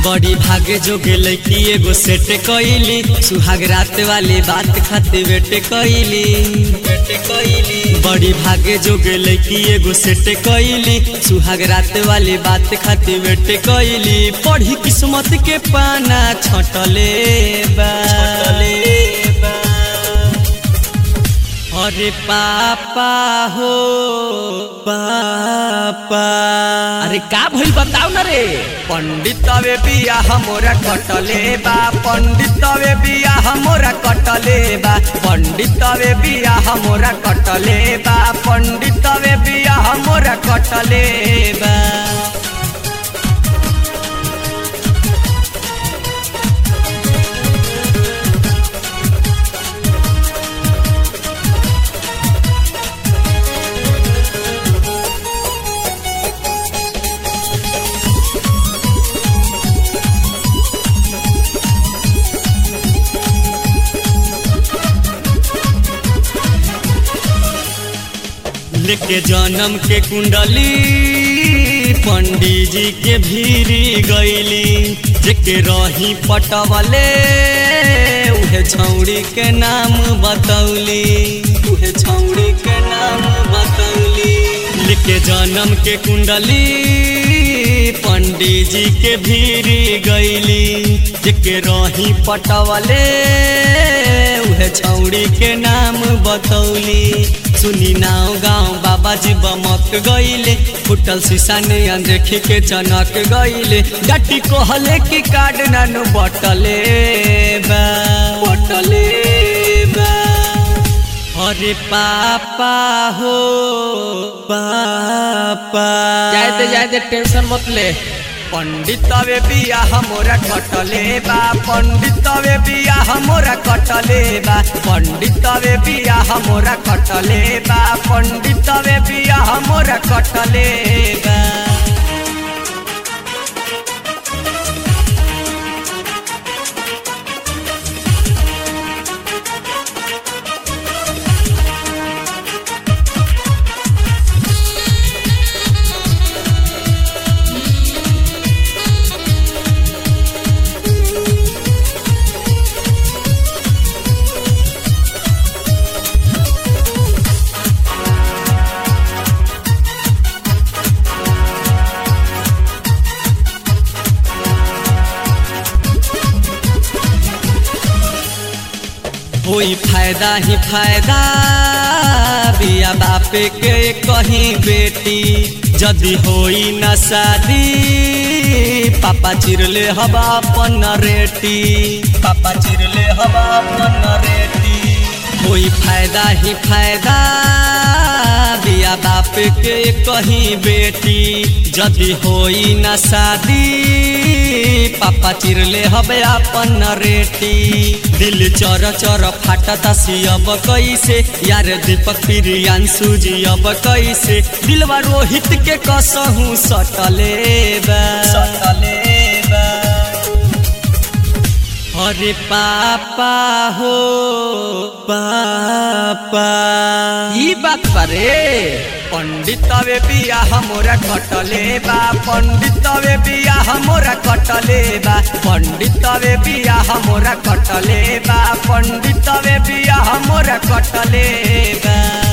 बड़ी भागे जोगे लड़की एगो सेट कइली सुहाग रात वाली बात खाते वेट कइली वेट कइली बड़ी भागे जोगे लड़की एगो सेट कइली सुहाग रात वाली बात खाते वेट कइली पढ़ी किस्मत के पाना छटले बा छटले बा अरे पापा हो पापा अरे का भइल बताऊ ना रे पंडितवे बिया हमोरा कटले बा पंडितवे बिया हमोरा कटले बा पंडितवे बिया हमोरा कटले बा पंडितवे बिया हमोरा कटले बा लेके जन्म के कुंडली पंडित जी के भीरी गईली जेके रही पटवले उहे छौड़ी के नाम बतौली उहे छौड़ी के नाम बतौली लेके जन्म के कुंडली पंडित जी के भीरी गईली जेके रही पटवले उहे छौड़ी के नाम बतौली सुनी नाव गाँव बाबा जी बमक गईले फुटल शीशा ने देखी के चनक गईले डटी कहले कि कार्ड नानु बटले बा बटले बा अरे पापा हो पापा जायते जायते टेंशन मत ले पंडितवे बिया हमोरा कटले बा पंडितवे बिया हमोरा कटले बा पंडितवे बिया हमोरा कटले बा पंडितवे बिया हमोरा कटले बा होई फायदा ही फायदा बिया बापे के कहीं बेटी जदि होई न शादी पापा चिरले हवा अपन रेटी पापा चिरले हवा अपन रेटी होई फायदा ही फायदा बिया बाप के कहीं बेटी जदि होई न शादी पापा चिरले हवे अपन रेटी दिल चर चर फाटता सियब कैसे यार दीपक प्रियांशु जी अब कैसे दिलवा रोहित के कसहू सटले बा सटले बा अरे पापा हो पापा ई बात बारे पंडितवे बिया हमोरा कटले बा पंडितवे बिया हमोरा कटले बा पंडितवे बिया हमोरा कटले बा पंडितवे बिया हमोरा कटले बा